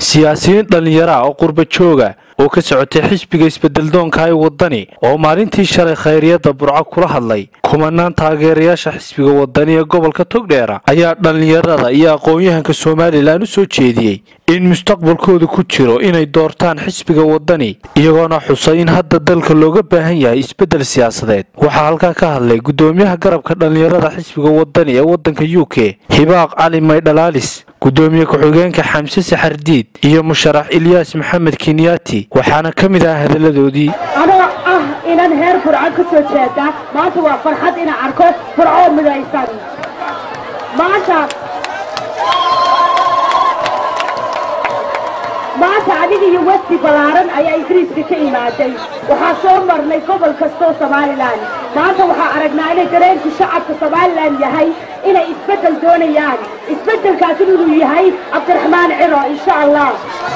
siyaasiyiin dhallinyara oo qurba jooga oo ka socotay xisbiga isbedeldoonka ee waddani oo maalintii shalay khayriyadda burco kula hadlay kumanaan taageerayaasha xisbiga waddani ee gobolka togdheera ayaa dhallinyarada iyo aqoon-yahanka somalilan u soo jeediyey in mustaqbalkooda ku jiro inay doortaan xisbiga waddani iyagoona xusay in hadda dalka looga baahan yahay isbeddel siyaasadeed waxaa halkaa ka hadlay guddoomiyaha garabka dhallinyarada xisbiga waddani ee waddanka u k hibaaq cali maydhalaalis gudoomiye ku-xigeenka xamse saxardiid iyo musharax ilyaas maxamed kinyaati waxaana ka mid ah hadalladoodii anoo ah inan heer burco ka soo jeeda maanta waa farxad inaan arko burcoo midaysan maanta maanta adiga iyo westi ballaaran ayaa ingiriiska ka imaaday waxaa soo marnay gobol kastoo somalilan maanta waxaa aragnaa inay dareenku shacabka somalilan yahay inay isbeddel doonayaan isbeddelkaas inuu yahay cabdiraxmaan ciro insha allah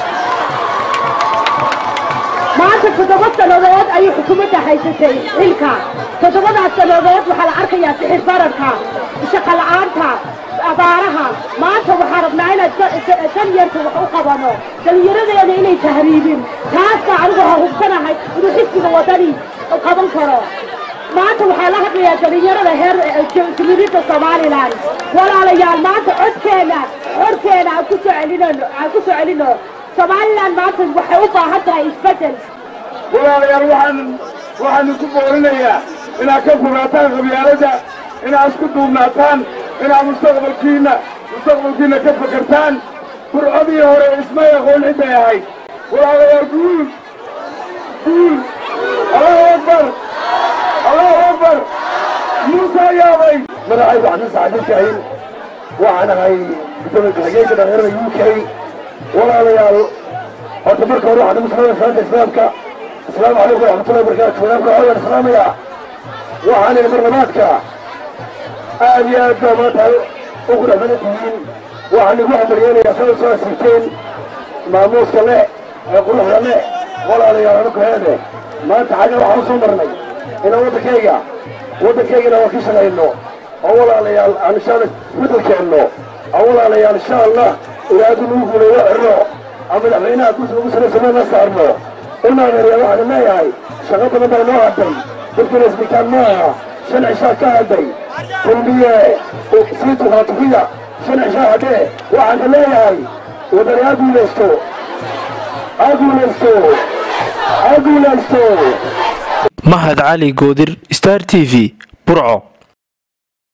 maanta toddoba sannadood ayay xukuumadda haysatay xilka toddobadaas sannadood waxaa la arkayaa sixir bararka shaqo la'aanta abaaraha maanta waxaa rabnaa inaan danyarta wax u qabano dhallinyaradeena inay tahriibin taasna anigu ha hubsanahay inuu xisbiga waddani qaban karo maanta waxaa la hadlayaa dhallinyarada heer jumhuuriyadda somalilan walaalayaal maanta codkeena codkeena aan ku soo celinano aan ku soo celino somalilan maanta waxay u baahan tahay isbeddel walaalayaal waxaan waxaanu ku boorinayaa inaad ka fogaataan qabyaaladda inaad isku duubnaataan inaad mustaqbalkiinna mustaqbalkiinna ka fakartaan burcodii hore ismay aqoon cidday ahayd walaalayaal guul guul allahu akbar allahu akbar muusa yaabay magacaygu xasan saxadiidkahin waxaan ahay gudoomiye ku-xigeenka dhalinyarada u k walaalayaal horta marka hore waxaan ugu salaamaya salaanta islaamka asalaamu calaykum waraxmatullahi wabarakaatu wadaamka waxaan islaamaya waxaan idhi marlabaadka aad iyo aad baa maanta ugu dhexmana tihiin waxaan igu hamaryeelayaa sada soo asiibteen maamuuska leh ee quruxda leh walaalayaal anu kaheede maanta xagga waxaan usoo marnay inaan waddankayga waddankaygana waan ka shaqayno oo walaalayaal aan insha alla bedel keenno oo walaalayaal insha allah ilaadu nagu guuleeyo xirno oo madaxweynaha kursi ugu saraysamee la saarno unaadeeryaa waxaan leeyahay shaqo badan baa noo hadday dadkuna isbitaan maaha shan cishaa ka hadday kulmiye sii tukaatukiya shan cishaa hadhee waxaan leeyahay wadani ha guulaysto ha guulaysto ha guulaysto mahad cali goodir star t v burco